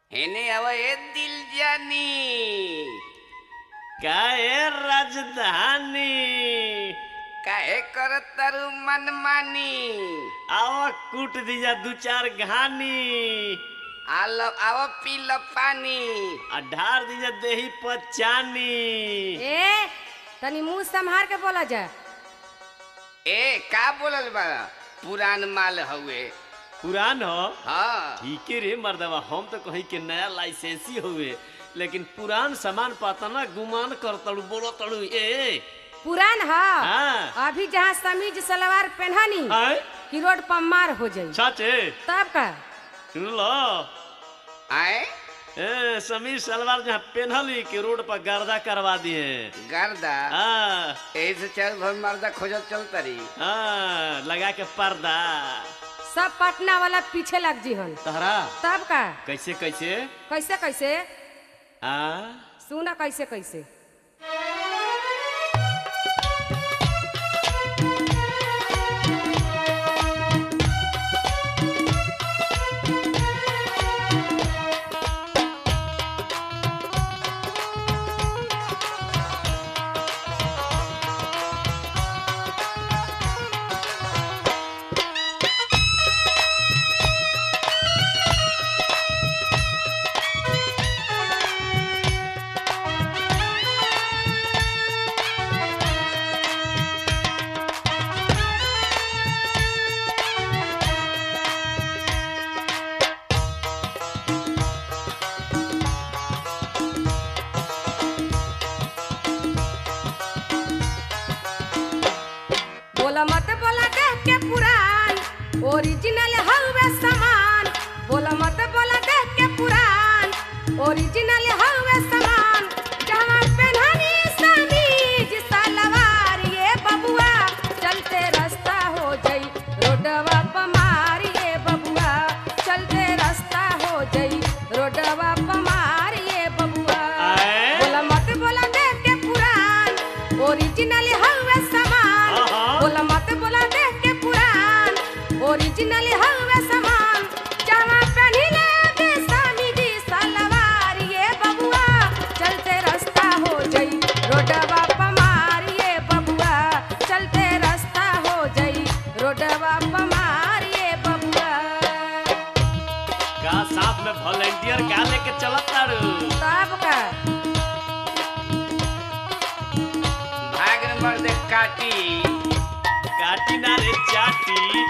हेने अब ए दिल जानी काहे राजधानी काहे करत तारू मनमानी आवा कूट दीजा दू चार घानी आल आव पी ल पानी आ ढार दीजा देही पचानी ए तनी मुंह संभार के बोला जा ए का बोलल बा पुरान माल हउए पुरान हो हाँ ठीके रे मर्दवा हम तो कहीं के नया लाइसेंसी हुए लेकिन पुरान सामान पाता ना गुमान कर तड़ू बोलो तड़ू ए पुरान ह हाँ। अभी जहाँ समीज सलवार पहनानी आए कि रोड पर मार हो जाई चाचे तब का सुन लो आए ए समीर सलवार जहाँ पहनली कि रोड पर गर्दा करवा दिए गर्दा हाँ एही से चल भर मर्दा खोजत चल तरी हाँ लगा के पर्दा सब पटना वाला पीछे लग जी हन तहरा तब का कैसे कैसे कैसे कैसे आ सुना कैसे कैसे बोला मत बोला देख के पुरान ओरिजिनल हवे सामान बोला मत बोला देख के पुरान ओरिजिनल हवे सामान जहाँ पहनानी समीज सलवार ये बबुआ चलते रास्ता हो जाई रोडवा पमार ये बबुआ चलते रास्ता हो जाई रोडवा पमार ये बबुआ आए? बोला मत बोला देख के पुरान ओरिजिनल हवे सामान आहा। बोला मत बोला देख के पुरान ओरिजिनल हवे सामान जहाँ पहनिले बेसामी जी सलवार ये बबुआ चलते रास्ता हो जाई रोडवा पमार ये बबुआ चलते रास्ता हो जाई रोडवा पमार ये बबुआ का साथ में वॉलेंटियर का लेके चलत तारू तब का भाग न मर्दे काटी काटी ना रे चाटी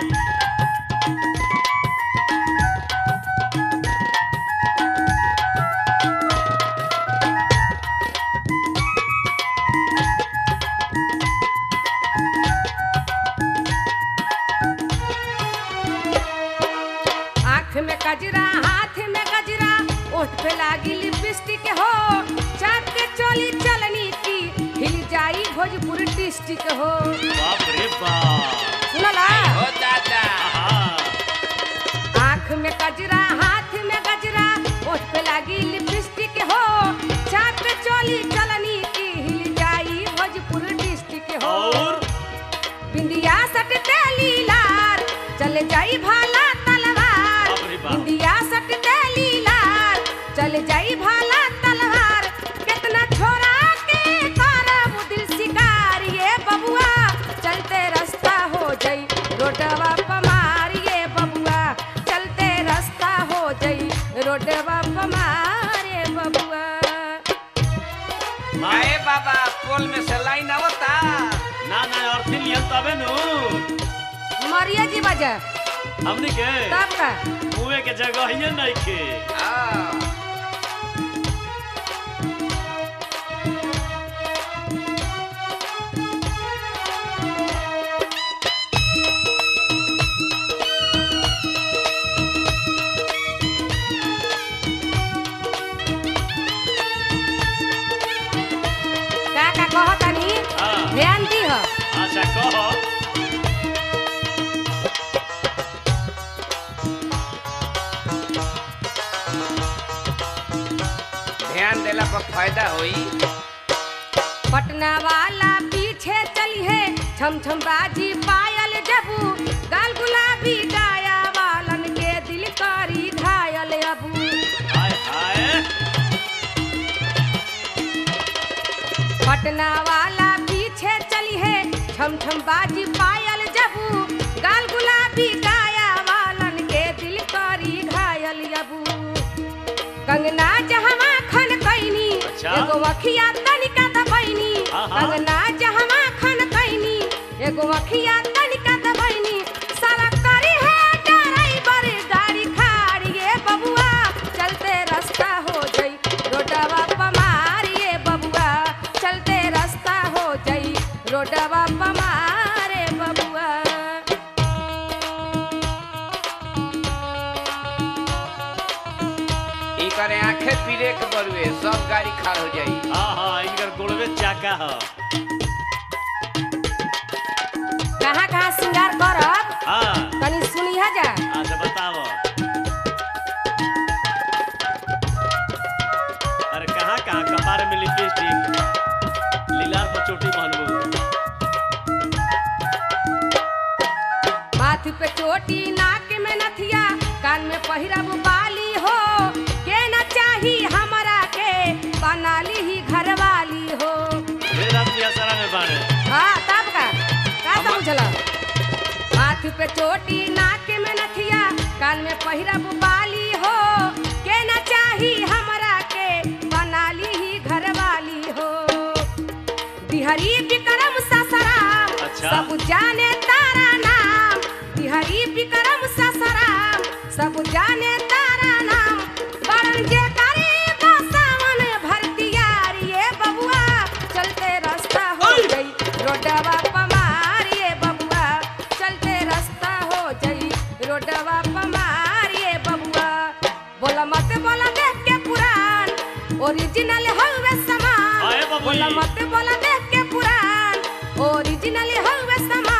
आँख में कजरा हाथ में गजरा ओठ पे लागी लिपस्टिक हो चाप के चोली चलनी की हिल जाई भोजपुर डिस्ट्रिक्ट हो बाप रे बाप सुनला हो दादा आहा आँख में कजरा हाथ में गजरा ओठ पे लागी लिपस्टिक हो चाप के चोली चलनी की हिल जाई भोजपुर डिस्ट्रिक्ट हो और बिंदिया सट तेली लार चले जाई भाला तलवार बाप रे बाप। बिंदिया सट तेली लार चले जाई भाला तलवार कितना छोरा के करब दिल शिकार ये बबुआ चलते रास्ता हो जाई रोडवा पमार ये बबुआ चलते रास्ता हो जाई रोडवा पमार ये बबुआ आए बाबा पोल में से लाइन आवता ना ना अर्थी लियल तबे नु मरिया जी बजा हमनी के तब का मुए के जगह ही नहीं के हाँ का का कहतनी हाँ ध्यान दी हो अच्छा कहो ध्यान देला पर फायदा होई पटना वाला पीछे चली है छम छम बाजी पायल जबू गाल गुलाबी गाया वालन के दिल करी घायल अबू हाय थाना वाला पीछे चली है छम छम बाजी पायल जबू गाल गुलाबी गाया वालन के दिल करी घायल जबू कंगना जहवा खन कैनी अच्छा। एगो अखिया तनिका दबैनी हाँ, हाँ। कंगना जहवा खन कैनी एगो अखिया तनिका दबैनी सारा करी है ड्राइवर गाड़ी खाड़िए बबुआ चलते रास्ता हो जाई रोडवा पमारिए बबुआ चलते रास्ता हो जाई रोडवा पमारे बबुआ इनकर आंखें पीरे के बरुए सब गाड़ी खाड़ हो जाई हाँ हाँ इनकर गोड़वे चाका ह कहाँ कहाँ श्रृंगार करब हाँ तनी सुनिहा जा अच्छा बताओ अरे कहाँ कहाँ कपार में लिपस्टिक लीलार पर चोटी बांधबू माथ पे चोटी नाक में नथिया कान में पहिरब बाली हो के न चाही हमरा के बनाली ही घरवाली हो ढेर आदमी असरा में बाड़े हाँ तब का का समझल माथ पे चोटी नाक में नथिया कान में पहिरब बाली हो के न चाही हमरा के बनाली ही घरवाली हो बिहारी विक्रम ससराम अच्छा। सब जाने तारा नाम बिहारी विक्रम ससराम सब जाने तारा नाम बड़न जे करे बसावन भरतियारिए बबुआ चलते रास्ता हो गई रोडवा पमारिए बबुआ चलते रास्ता हो गई रोडवा पमारिए बबुआ बोला मत बोला देख के पुरान ओरिजिनल हवे आए सामान बाबू बोला जी। मत बोला देख के पुरान ओरिजिनल हवे सामान